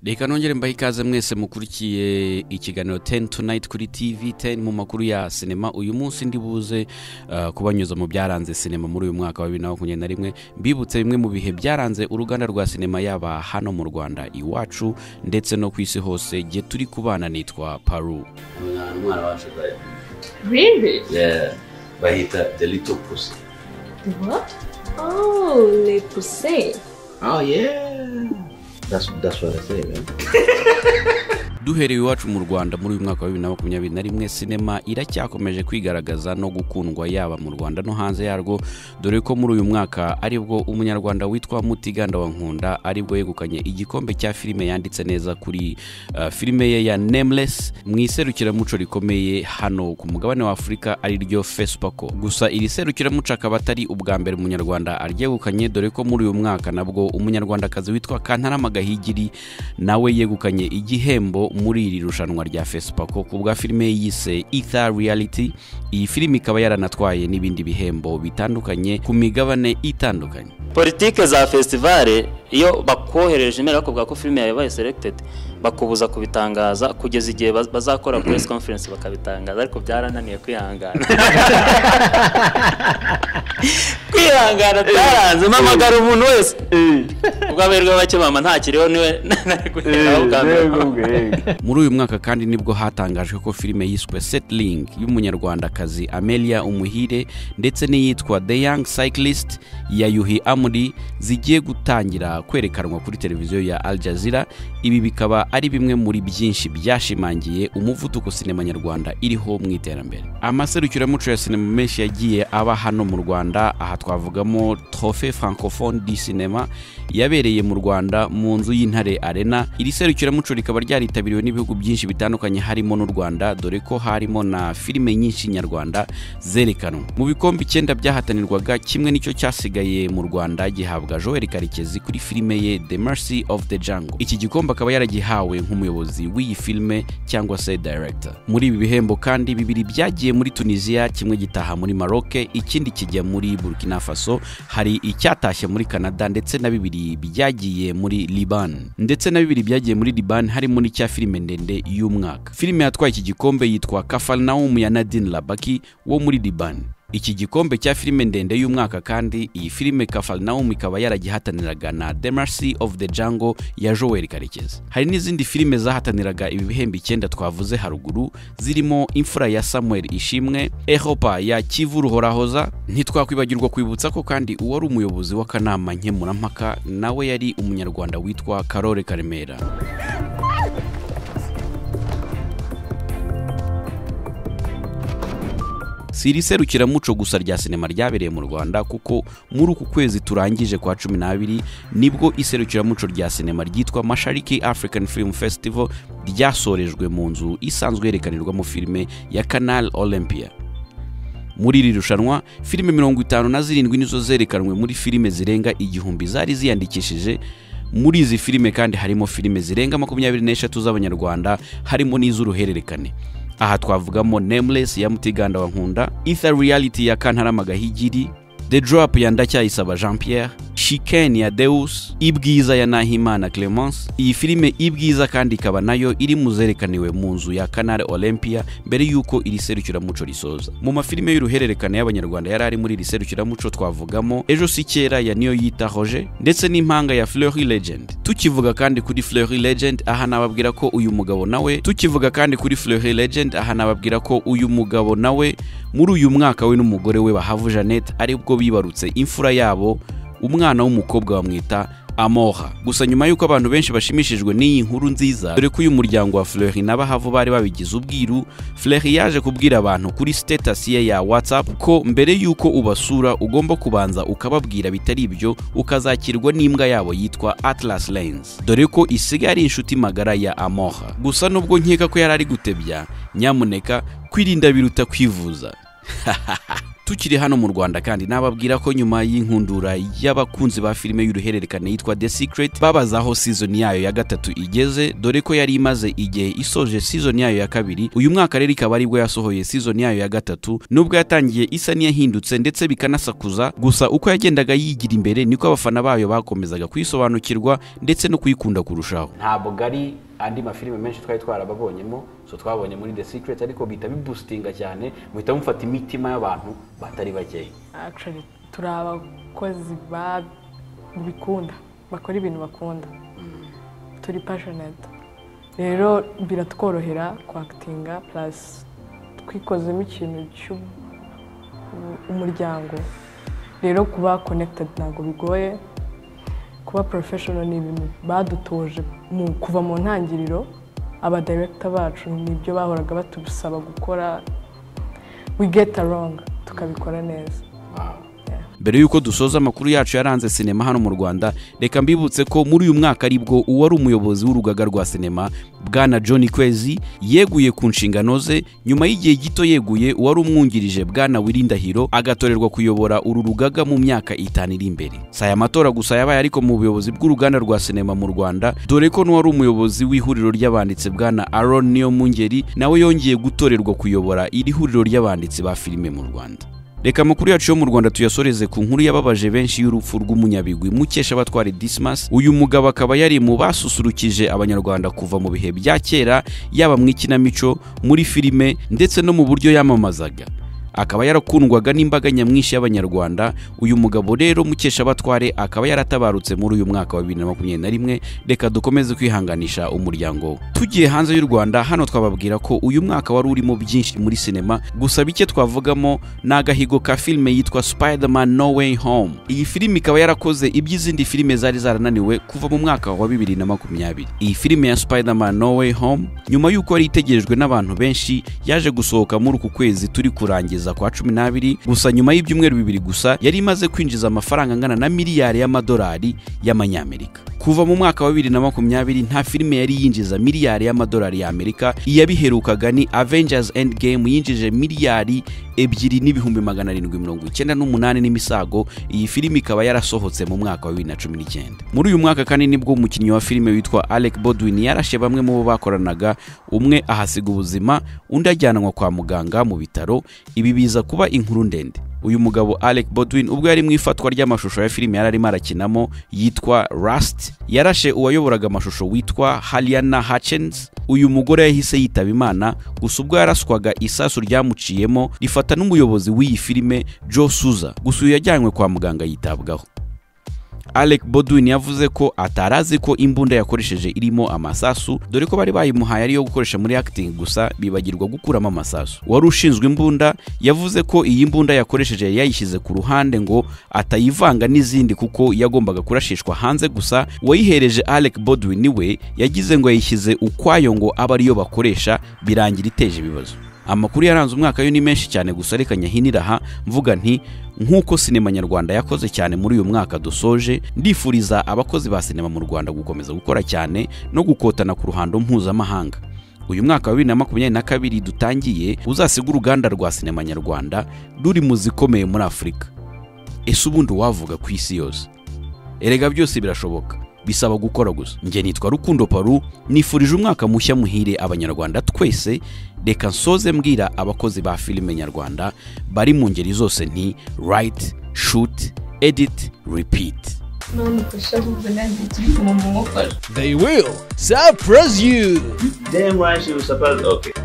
reka nongere mbahe ikaze mwese mukurikiye ikiganiro teni tunayiti kuri tivi teni mu makuru ya sinema uyu munsi ndi buze uh, kubanyuza mu byaranze sinema muri uyu mwaka wa bibiri na makumyabiri na rimwe mbibutse bimwe mu bihe byaranze uruganda rwa sinema yaba hano mu rwanda iwacu ndetse no ku isi hose gihe turi kubana nitwa paru umwana wacu bari Really? Yeah, bahita the little pussy What? Oh, les poussées. oh yeah that's, that's what I say man duhereye iwacu mu rwanda muri uyu mwaka wa bibiri na makumyabiri na rimwe sinema iracyakomeje kwigaragaza no gukundwa yaba mu rwanda no hanze yarwo dore ko muri uyu mwaka aribwo umunyarwanda witwa mutiganda wa nkunda aribwo yegukanye igikombe cya filime yanditse neza kuri uh, filime ye ya nameless mu iserukiramuco rikomeye hano ku mugabane wa afurika ariryo fesipako gusa iri serukiramuco akaba atari ubwa mbere umunyarwanda aryegukanye dore ko muri uyu mwaka nabwo umunyarwandakazi witwa kantarama gahigiri nawe yegukanye igihembo muri iri rushanwa rya fesipako ku bwa filime yise ether reality iyi filime ikaba yaranatwaye n'ibindi bihembo bitandukanye ku migabane itandukanye politike za festivale iyo bakohereje imeri bakubwira ko filime yawe yabaye seregitedi bakubuza kubitangaza kugeza igihe baz- bazakora press conference bakabitangaza ariko byarananiye kwihangana kwihangana byaranze mpamagara umuntu wese ubwo aberwa bake mama ntakiriho niwe nari guheraho bwa mbere muri uyu mwaka kandi nibwo hatangajwe ko filime yiswe settling y'umunyarwandakazi amelia umuhire ndetse n'iyitwa the young cyclist ya yuhi amuri zigiye gutangira kwerekanwa kuri televiziyo ya al jazeera ibi bikaba ari bimwe muri byinshi byashimangiye umuvuduko sinema nyarwanda iriho mu iterambere amaserukiramuco ya sinema menshi yagiye aba hano mu rwanda aha twavugamo trofe francophone di sinema yabereye mu rwanda mu nzu y'intare arena iri serukiramuco rikaba ryaritabiriwe n'ibihugu byinshi bitandukanye harimo n'u rwanda dore ko harimo na filime nyinshi nyarwanda zerekanwa mu bikombe icyenda byahatanirwaga kimwe nicyo cyasigaye mu rwanda gihabwa joel karekezi kuri filime ye the mercy of the jungle iki gikombe akaba yaragihawe nk'umuyobozi w'iyi filime cyangwa se director muri ibi bihembo kandi bibiri byagiye muri tunisiya kimwe gitaha muri maroc ikindi kijya muri burkina faso hari icyatashye muri canada ndetse na bibiri byagiye muri liban ndetse na bibiri byagiye muri liban harimo n'icya filime ndende y'umwaka filime yatwaye iki gikombe yitwa kafarinawumu ya nadine labaki wo muri liban iki gikombe cya filime ndende y'umwaka kandi iyi filime kafarinawumu ikaba yaragihataniraga na the mercy of the jungle ya joel karekezi hari n'izindi filime zahataniraga ibi bihembo icyenda twavuze haruguru zirimo imfura ya samuel ishimwe ehopa ya kivu ruhorahoza ntitwakwibagirwa kwibutsa ko kandi uwari umuyobozi w'akanama nkemurampaka nawe yari umunyarwanda witwa karore karemera si iri serukiramuco gusa rya sinema ryabereye mu rwanda kuko muri uku kwezi turangije kwa cumi n'abiri nibwo iserukiramuco rya sinema ryitwa mashariki african film festival ryasorejwe mu nzu isanzwe yerekanirwamo filime ya canal olympia muri iri rushanwa filime mirongo itanu na zirindwi nizo zerekanwe muri filime zirenga igihumbi zari ziyandikishije muri izi filime kandi harimo filime zirenga makumyabiri n'eshatu z'abanyarwanda harimo n'iz'uruhererekane aha twavugamo nameless ya mutiganda wa nkunda ether reality ya kantarama gahigiri the drop ya ndacyayisaba jean pierre shiken ya deus ibwiza ya nahimana clemence iyi filime ibwiza kandi ikaba nayo iri mu zerekaniwe mu nzu ya canal olympia mbere y'uko iri serukiramuco risoza mu mafilime y'uruhererekane y'abanyarwanda yari ari muri iri serukiramuco twavugamo ejo si kera ya niyo yita hoje ndetse n'impanga ya fleury legend tukivuga kandi kuri fleury legend aha nababwira ko uyu mugabo nawe tukivuga kandi kuri fleury legend aha nababwira ko uyu mugabo nawe muri uyu mwaka we n'umugore we bahavu jeannette aribwo bibarutse imfura yabo umwana w'umukobwa bamwita amoha gusa nyuma y'uko abantu benshi bashimishijwe n'iyi nkuru nziza dore ko uyu muryango wa fleury n'abahavu bari babigize ubwiru fleury yaje kubwira abantu kuri status ye ya whatsapp ko mbere y'uko ubasura ugomba kubanza ukababwira bitari ibyo ukazakirwa n'imbwa yabo yitwa atlas lens dore ko isigaye ari inshuti magara ya amoha gusa nubwo nkeka ko yari ari gutebya nyamuneka kwirinda biruta kwivuza tukiri hano mu rwanda kandi nababwira ko nyuma y'inkundura y'abakunzi ba filime y'uruhererekane yitwa the secret babaza aho season yayo ya gatatu igeze dore ko yari imaze igihe isoje season yayo ya kabiri uyu mwaka rero ikaba aribwo yasohoye season yayo ya gatatu nubwo yatangiye isa n'iyahindutse ndetse bikanasakuza gusa uko yagendaga yigira imbere niko abafana bayo bakomezaga kuyisobanukirwa ndetse no kuyikunda kurushaho ntabwo ari andi mafilime menshi twari twarababonyemo so twabonye muri the secret ariko bihita bibustinga cyane muhita mufata imitima y'abantu batari bakeya actually turi abakozi babikunda bakora ibintu bakunda turi passionate rero biratworohera kwakitinga plus twikozemo ikintu cy'umuryango rero kuba connected ntabwo bigoye kuba professional ni ibintu badutoje mu kuva mu ntangiriro aba director bacu nibyo bahoraga batusaba gukora we get along tukabikora neza mbere y'uko dusoza amakuru yacu yaranze sinema hano mu rwanda reka mbibutse ko muri uyu mwaka aribwo uwari umuyobozi w'urugaga rwa sinema bwana john kwezi yeguye ku nshingano ze nyuma y'igihe gito yeguye uwari umwungirije bwana wirindahiro agatorerwa kuyobora uru rugaga mu myaka itanu iri imbere si aya matora gusa yabaye ariko mu buyobozi bw'uruganda rwa sinema mu rwanda dore ko n'uwari umuyobozi w'ihuriro ry'abanditsi bwana aron niyo mungeri nawe yongeye gutorerwa kuyobora iri huriro ry'abanditsi ba filime mu rwanda reka amakuru yacu yo mu rwanda tuyasoreze ku nkuru yababaje benshi y'urupfu rw'umunyabigwi mukesha batwari dismas uyu mugabo akaba yari mu basusurukije abanyarwanda kuva mu bihe bya kera yaba mu ikinamico muri filime ndetse no mu buryo yamamazaga akaba yarakundwaga n'imbaga nyamwinshi y'abanyarwanda uyu mugabo rero mukesha batware akaba yaratabarutse muri uyu mwaka wa bibiri na makumyabiri na rimwe reka dukomeze kwihanganisha umuryango we tugiye hanze y'u rwanda hano twababwira ko uyu mwaka wari urimo byinshi muri sinema gusa bike twavugamo ni agahigo ka filime yitwa spiderman no way home iyi filime ikaba yarakoze iby'izindi filime zari zarananiwe kuva mu mwaka wa bibiri na makumyabiri iyi filime ya spiderman no way home nyuma y'uko yari itegerejwe n'abantu benshi yaje gusohoka muri uku kwezi turi kurangiza kugeza kwa cumi n'abiri gusa nyuma y'ibyumweru bibiri gusa yari imaze kwinjiza amafaranga angana na miliyari y'amadolari y'amanyamerika kuva mu mwaka wa bibiri na makumyabiri nta filime yari yinjiza miliyari y'amadolari y'amerika iyabiherukaga ni avengers end game yinjije miliyari ebyiri n'ibihumbi magana arindwi mirongo icyenda n'umunani n'imisago iyi filime ikaba yarasohotse mu mwaka wa bibiri na cumi n'icyenda muri uyu mwaka kandi nibwo umukinnyi wa filime witwa alec bodwin yarashe bamwe mu bo bakoranaga umwe ahasiga ubuzima undi ajyanwa kwa muganga mu bitaro ibi biza kuba inkuru ndende uyu mugabo alec bodwin ubwo yari mu ifatwa ry'amashusho ya filime yari arimo arakinamo yitwa rust yarashe uwayoboraga amashusho witwa haliana hutchins uyu mugore yahise yitaba imana gusa ubwo yaraswaga isasu ryamuciyemo rifata n'umuyobozi w'iyi filime joe suza gusa uyu yajyanywe kwa muganga yitabwaho alec bodwin yavuze ko atari azi ko imbunda yakoresheje irimo amasasu dore ko bari bayimuhaye ariyo gukoresha muri acting gusa bibagirwa gukuramo amasasu wari ushinzwe imbunda yavuze ko iyi mbunda yakoresheje yayishyize ku ruhande ngo atayivanga n'izindi kuko yagombaga kurashishwa hanze gusa uwayihereje alec bodwin we yagize ngo yayishyize ukwayo ngo abe ariyo bakoresha birangira iteje ibibazo amakuru yaranze umwaka yo ni menshi cyane gusa reka nyahinira aha mvuga nti nk'uko sinema nyarwanda yakoze cyane muri uyu mwaka dusoje ndifuriza abakozi ba sinema mu rwanda gukomeza gukora cyane no gukotana ku ruhando mpuzamahanga uyu mwaka wa bibiri na makumyabiri na kabiri dutangiye uzasiga uruganda rwa sinema nyarwanda ruri mu zikomeye muri afurika ese ubundi wavuga ku isi yose erega byose birashoboka bisaba gukora gusa njye nitwa rukundo paru nifurije umwaka mushya muhire abanyarwanda twese reka nsoze mbwira abakozi ba filime nyarwanda bari mu ngeri zose nti rayiti shuti editi ripiti Nonufasha ahubwo nanjye turi kumumufasha They will surprise you. Damn right she was supposed. Okay.